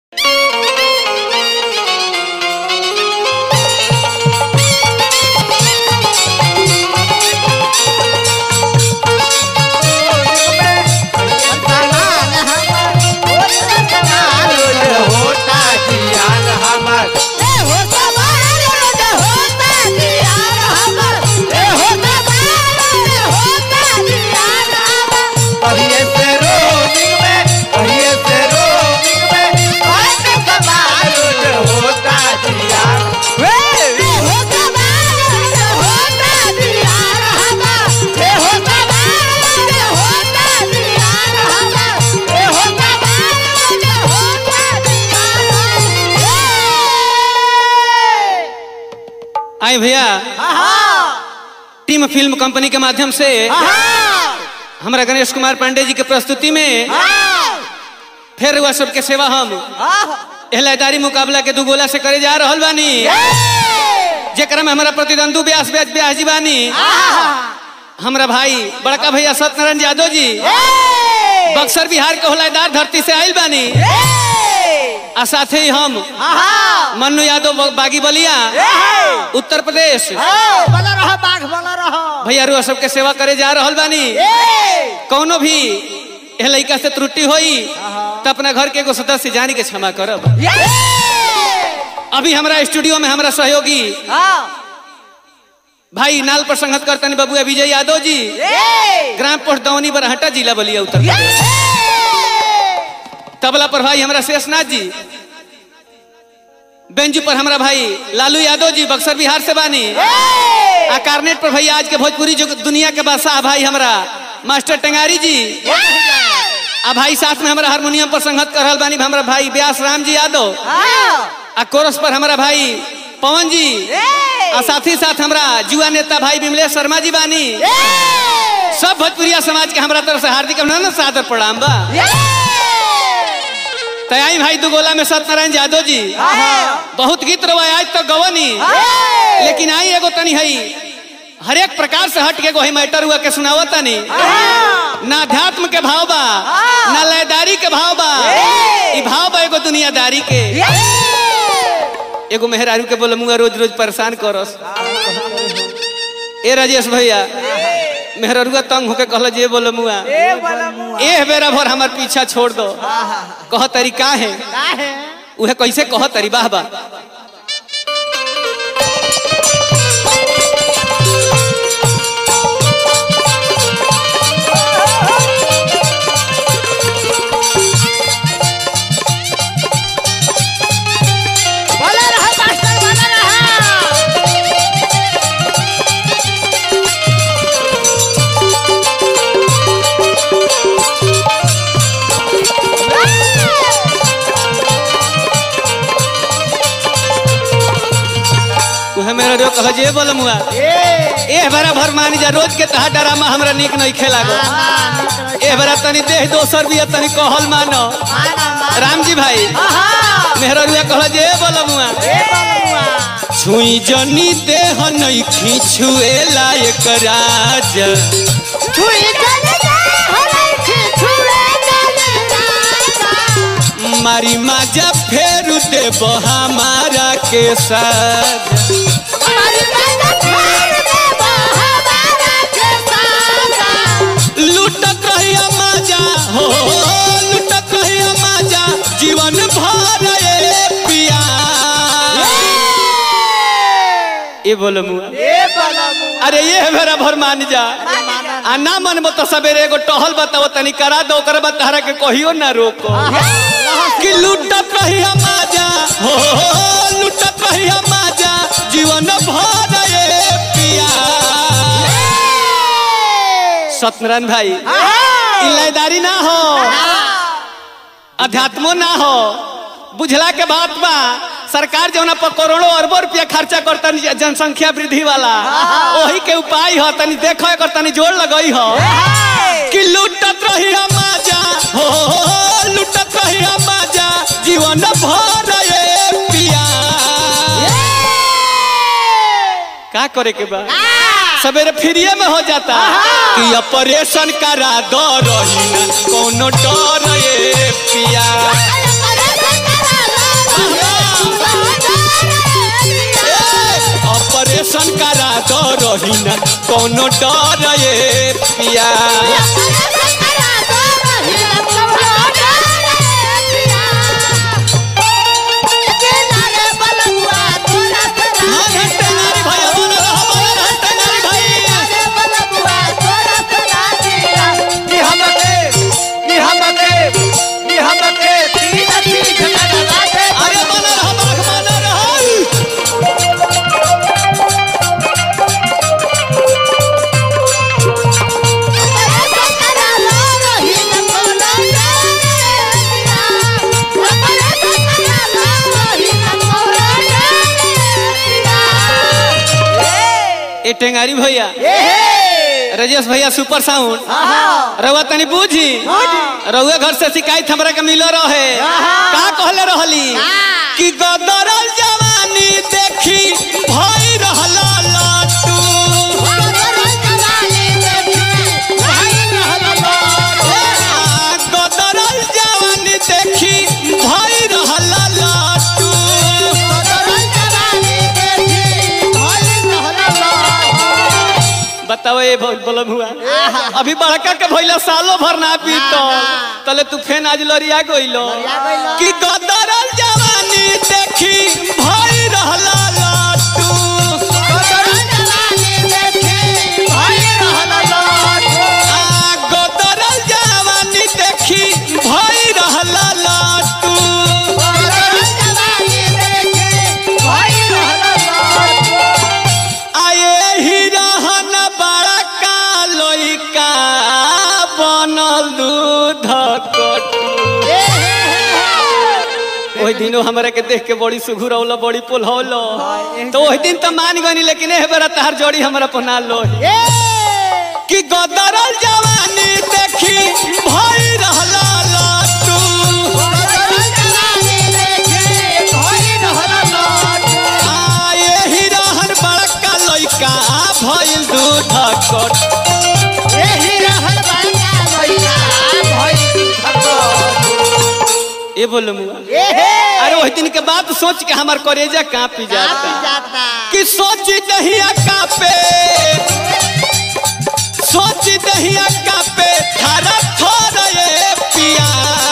आए भैया team film company के माध्यम से हमारा गणेश कुमार पांडे जी के प्रस्तुति में फिर हुआ सबके सेवा हम एहलादारी मुकाबला के दू गोला से करे जा रहल बानी जेकरा में हमारा प्रतिद्वंदु व्यास व्यास व्यास जी बानी हमारा भाई बड़का भैया सत्यनारायण यादव जी बक्सर बिहार के होलादार धरती से आयल बानी आ साथे ही हम मन्नू यादव बागी बलिया उत्तर प्रदेश बना रहा बाघ बना रहा भैया रुआ सबके सेवा करे जा रहल बानी कौनो भी एह लड़का से त्रुटि होई तो अपना घर के एगो सदस्य जानी के क्षमा करब अभी हमारा स्टूडियो में हमारा सहयोगी भाई नाल पर संगत करतनी बबुआ विजय यादव जी ग्राम पोस्ट दौनी बरहटा जिला बलिया उत्तर प्रदेश तबला पर भाई हमारा शेषनाथ जी बेंजू पर हमारा भाई लालू यादव जी बक्सर बिहार से बानी आ कार्नेट पर भैया आज के भोजपुरी जो दुनिया के बादशाह भाई हमारा मास्टर टेंगारी जी आ भाई साथ में हमारा हारमोनियम पर संगत कर रहल बानी हमारा भाई व्यास राम जी यादव आ कोरस पर हमारा भाई पवन जी आ साथ ही साथ हमारा जुआ नेता भाई विमलेश शर्मा जी बानी सब भोजपुरिया समाज के हमारा तरफ से हार्दिक अभिनंदन सादर प्रणाम बा तयाई भाई दुगोला में सत्यनारायण यादव जी बहुत गीत रवा आज तक गवनी लेकिन आई एगो तनी हई हर एक प्रकार से हट के गोही मैटर हुआ के सुनावो तनी ना अध्यात्म के भाव बा ना लयदारी के भाव बा ई भाव बा एगो दुनियादारी के एगो मेहरारू के बोले मुआ रोज रोज परेशान करस ए राजेश भैया मेहरारूआ तंग होके कहल जे बोले मुआ ए बेरा भर हमार पीछा छोड़ दो कह तरीका है उहे कैसे कह तरी बाह बा बना रहा मास्टर बना रहा उहे मेहरारू कह जे बोले मुआ ए बेरा भर मान जा रोज के तहा डरामा हमरा निक नहीं खेला गो ए बेरा तनी देह दोसर भी है, तनी कहल मानो राम जी भाई मेहरारू कह जे बोले मुआ छुई जनी देह नहीं खींचुए लायक राजा मारी माजा फेर देब हमारा के साथ लुटत रहिया माजा हो लुटत रहिया माजा जीवन भर ए पिया ये बोलो मुआ अरे ये मेरा भर मान जा आ ना मन तो सवेरे एगो टहल बताओ तनी करा दो ओकर बाद तहरा के कहियो ना रोको कि लुटत रहिया माजा हो लुटत रहिया माजा जीवन भर ए पिया सत्यनारायण भाई इलायदारी ना हो अध्यात्मो ना हो बुझला के बात बा सरकार जौना पर करोड़ों अरबों रुपया खर्चा करता जनसंख्या वृद्धि वाला वही के उपाय हो तनी देखो एकर तनी जोड़ लगई हो कि लुटत रही माजा हो लुटत रही माजा जीवन भर ए पिया का करे के बा सवेरे फ्रीए में हो जाता कि ऑपरेशन करा दो रही ना कोनो डर ए पिया रही न कोनो डर ये पिया हाँ, घंटे नारी भाई, बोलो रहो, बोलो रहो, घंटे नारी भाई। कि हमके कि हमके कि हमके तीन चीज लगवा दे अरे बोलो रहो, बाघ बोलो रहो। ए टेंगारी भैया राजेश भैया सुपर साउंड रउआ तनी बूझी रउआ घर से शिकायत हमरा के मिलो रहे का कहले रहली कि गदरल जवानी देखी भई रहला लाटू आ, गदरल जवानी देखी भई रहला लाटू बताओ ये बोलो हुआ अभी बड़का के भइला सालो भर ना पीतो तले तू फेन आज लरिया गइलो गइलो। कि गदरल जवानी देखी भई रहला लाटू आ गदरल जवानी देखी भई रहला लाटू आए ही रहन बड़ा का लइका बनल दूध कटू ओहि दिनो हमरा के देख के बड़ी सुघुर औलो बड़ी पोलहौलो तो ओहि दिन तो मान गनी लेकिन एह बेरा तहार जोड़ी हमरा पना लो कि गदरल जवानी देखी भई रहला लाटू आ एही रहन बड़का लइका भइल दूध कट ए बोलो मुआ अरे ओहि दिन के बात सोच के हमार करेजा कांपी जाता कि सोच दहिया कापे सोच दहिया कापे थारा थोड़ा ये पिया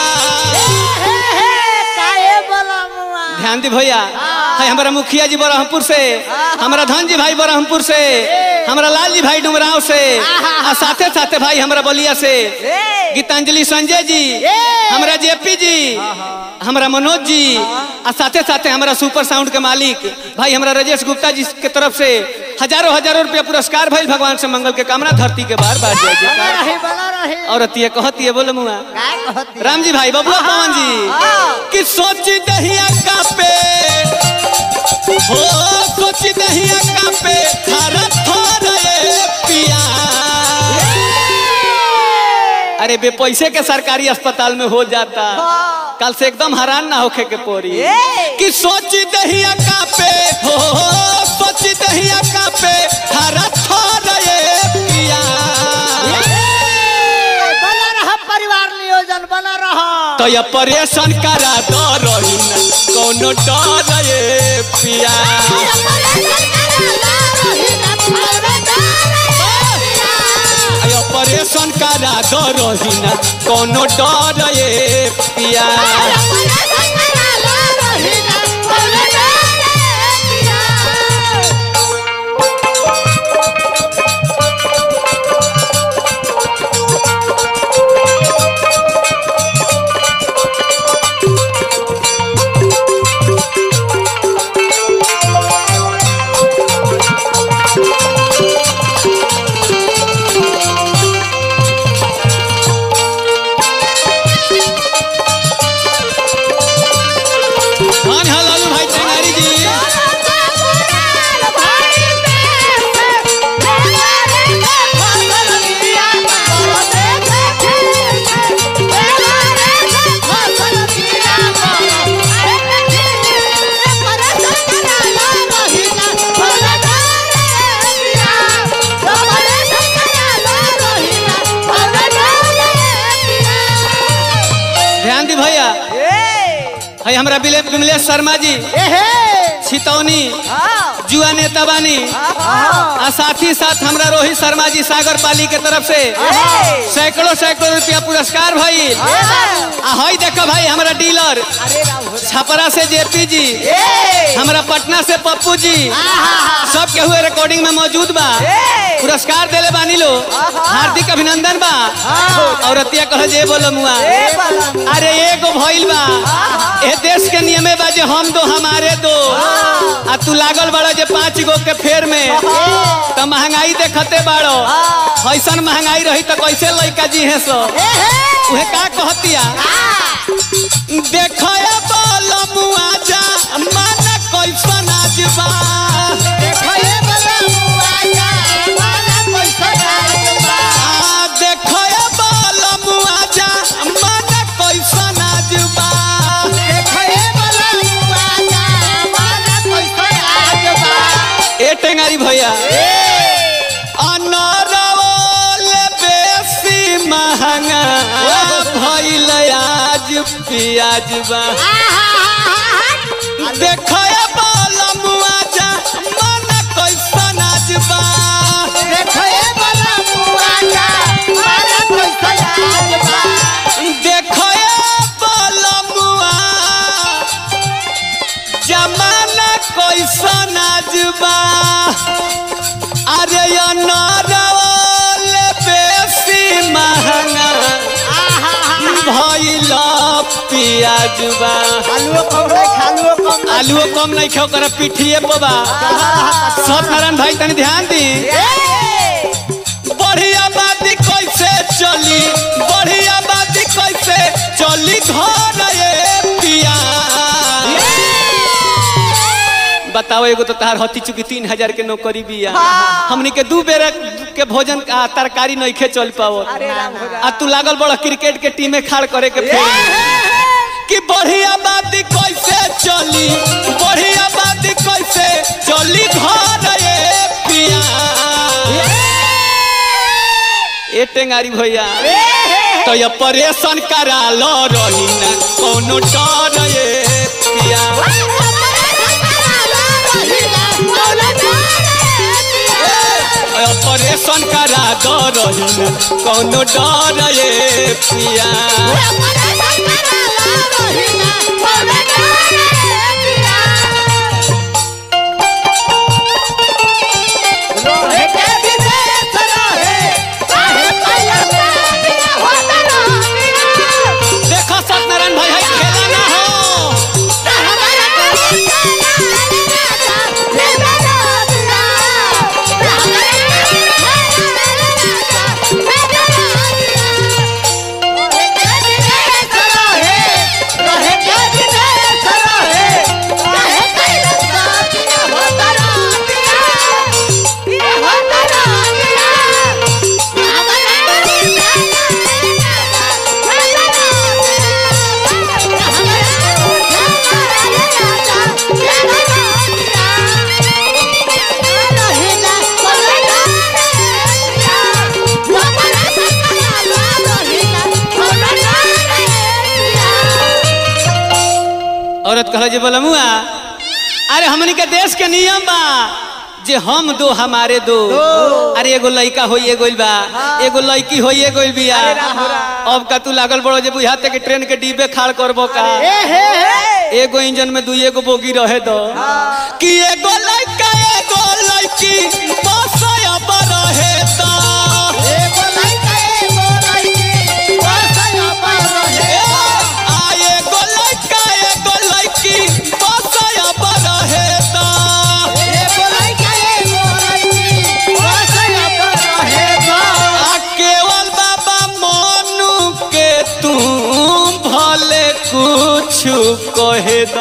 ध्यान दी भैया है हमारा मुखिया जी बरहमपुर से हमारा धन जी भाई बरहमपुर से हमारा लाल जी भाई डुमराव से आ साथे साथे भाई हमारा बलिया से गीतांजलि संजय जी हमारा जेपी जी हमारा मनोज जी आ साथे साथे हमारा सुपर साउंड के मालिक भाई हमारा राजेश गुप्ता जी के तरफ से हजारों हजारों रुपया पुरस्कार भाई भगवान से मंगल के कामना धरती के बार बार जय जयकार और अतिये कहतिये बोलो मुआ राम जी भाई बबुआ पवन जी कि सोच दहिया का पे हो सोच दहिया का पे थारा थोड़ा ये पिया अरे बे पैसे के सरकारी अस्पताल में हो जाता कल से एकदम हैरान ना होखे के पोरी कि सोच दहिया का पे हो सोच दहिया का पे थारा थोड़ा ये पिया परिवार नियोजन बना रहा तो ये परेशान करा दो रही न कोनो डर ये पिया ये परेशान करा दो रही न कोनो डर ये पिया धन है लालू भाई टेंगारी जी ध्यान दी भैया है हमरा बिले- विमलेश शर्मा जी छितौनी हाँ जुआ नेता बानी हाँ आ साथ ही साथ हमरा रोहित शर्मा जी सागर पाली के तरफ से सैकड़ों सैकड़ों रुपया पुरस्कार भई आ हई देखो भाई हमारा डीलर अरे राम हो छपरा से जेपी जी हमरा पटना से पप्पू जी सब के हुए रिकॉर्डिंग में मौजूद बा पुरस्कार देले बानी लो हार्दिक अभिनंदन बा और अतिया कह जे बोलो मुआ अरे एगो भइल बा ए देश के नियमे बा जे हम दो हमारे दो आ तू लागल बड़ा जे पांच गो के फेर में तो महंगाई देखते बाड़ो ऐसन महंगाई रही तो कैसे लइका जी है सो उहे का कहतिया देखो मुआ जा मन कैसन आज बा आ देखो मुआ जा मन कैसन आज बा ए टेंगारी भैया अनरवल बेसी महंगा भइल आज पियाज बा देखो मुआ जा मन कैसन आज बा देखो मुआ जमाना कैसन आज बा अरे अनरवल बेसी महंगा भइल पियाज बा आलूओ कम नहीं खाओ कर पिठिए पबा सत्यनारायण भाई तनी ध्यान दी बढ़िया बात कैसे चली बढ़िया बात कैसे चली घर ये पिया बताओ एगो तो तार हती चुकी तीन हजार के नौकरी बिया हमनी के दू बेर के भोजन आ, तरकारी नहीं खे चल पाओ आ तू लागल बड़ा क्रिकेट के टीमे खाड़ करे के फेर में। कि बढ़िया बात कैसे चली बढ़िया बात कैसे चली घर ये पिया ए टेंगारी भैया तो ये परेशान करा लो रही ना कोनो डर ये पिया ए, परेशान करा दो रही ना कोनो डर ये पिया देखो सत्यनारायण भाई है खेला ना हो औरत कह जे बोला मुआ अरे हमनी के देश के नियम बा जे हम दो हमारे दो अरे एगो लड़का होइए गइल बा एगो लड़की होइए गइल बिया अब का तू लागल बड़ो जे बुझाते कि ट्रेन के डिब्बे खाड़ करबो का एगो इंजन में दुई एगो बोगी रहे दो कि एगो लड़का एगो लड़की बस अब रहे तो आ एगो लड़का एगो लड़की बस अब रहे तो आ केवल बाबा मोनू के तू भले कुछ कहे दो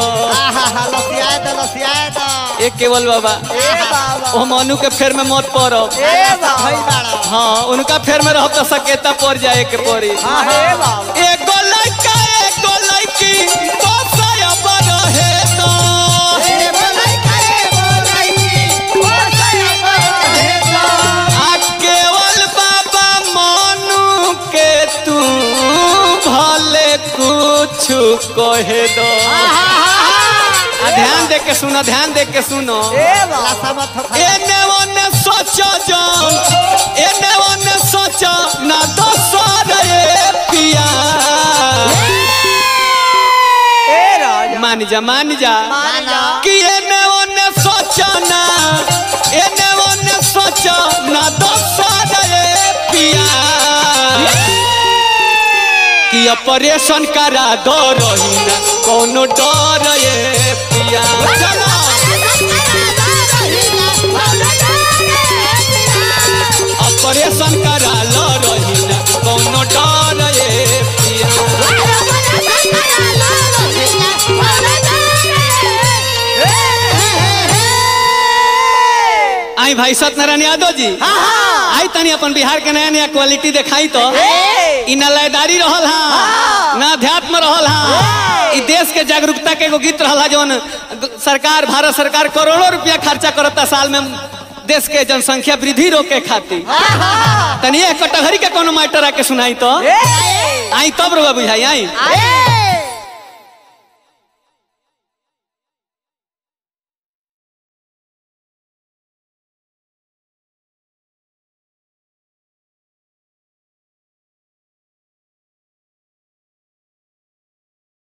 ए केवल बाबा ओ मोनू के फेर में मत पड़ो हाँ उनका फेर में रहो तो सकेता पड़ जाए के पड़ी एगो लड़का एगो लड़की बस अब रहे तो आ केवल बाबा मोनू के तू भले कुछ कहे दो आ ध्यान दे के सुनो ध्यान दे के सुनो ए बाबा लाशा मत हो खा एने ओने सोचो जान एने ओने सोचो ना दोसर ए पिया ए राजा मान जा मान जा मान जा कि एने ओने सोचो ना एने ओने सोचो ना दोसर ए पिया कि ऑपरेशन करा दो रही ना कोनो डर ए पिया चलो ऑपरेशन करा लो रही ना कोनो डर ए पिया आई भाई सत्यनारायण यादव जी आई तनी अपन बिहार के नया नया क्वालिटी दिखाई तो इ न लयदारी रहल हा न अध्यात्म रहल हा इ देश के जागरूकता के एगो गीत रहल हा जौन सरकार भारत सरकार करोड़ों रुपया खर्चा करता साल में देश के जनसंख्या वृद्धि रोके खातिर तनी एक कटघरी के कोनो मैटर आके सुनाई तो आई तब रुआ बुझाई आई ए